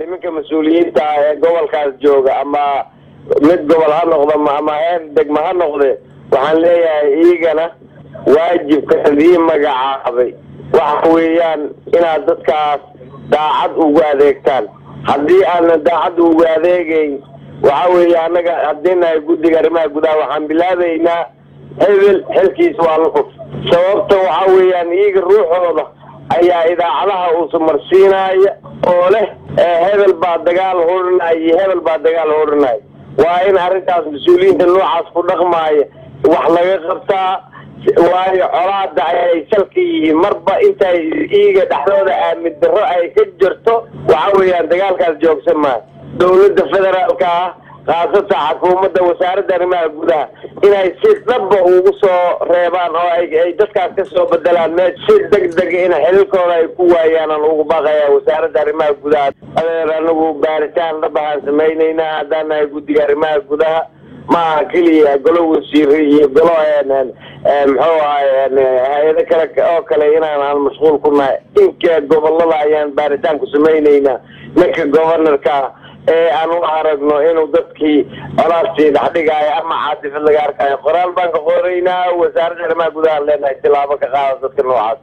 nimanka mas-uuliyiinta ah ee gobolkaas jooga ama mid gobol ha noqdo ama heer degma ha noqde waxaan leeyahay iigana waajibka idii magacaabay waxa weeyaan inaad dadkaas daacad ugu adeegtaan haddii aanan daacad ugu adeegeyn waxa weeye annaga haddii nahay guddiga arrimaha gudaha waxaan bilaabaynaa hebel xilkiis waa lukuf sababta waxa weeyaan iyaga ruuxooda ayaa idaacadaha uusa marsiinaya oo leh hebel baa dagaal horinaya iyo hebel baa dagaal horinaya waa in arrintaas mas-uuliyiinta noocaas ku dhaqmaaya wax laga qabtaa waayo colaada ayay salka yihiin marba intay iiga dhexdooda aamin darro ay ka jirto waxa weeyaan dagaalkaas joogsan maayo dawladda federaalka ah khaasatan xukuumadda wasaaradda arrimaha gudaha inay si dhaba ugu soo reebaan oo ay dadkaas ka soo bedelaan mee si deg dega in xililkooda ay ku waayaan aan ugu baaqaya wasaaradda arrimaha gudaha adeer anagu baaritaan dhabahaan samaynaynaa haddaan nahay guddiga arrimaha gudaha maaha keliya golo wasiire iyo golo muxuu ahay hay-ado kale oo kale inaan aan mashquul ku nahay inka gobolada ayaan baaritaan ku samaynaynaa ninka governorka ee aan u aragno inuu dadkii colaastii dhexdhigaayo ama caasifad laga arkayo qoraal baan ka qoraynaa wasaaradda arrimaha gudaha leenahay tilaabo ka qaada dadka noocaas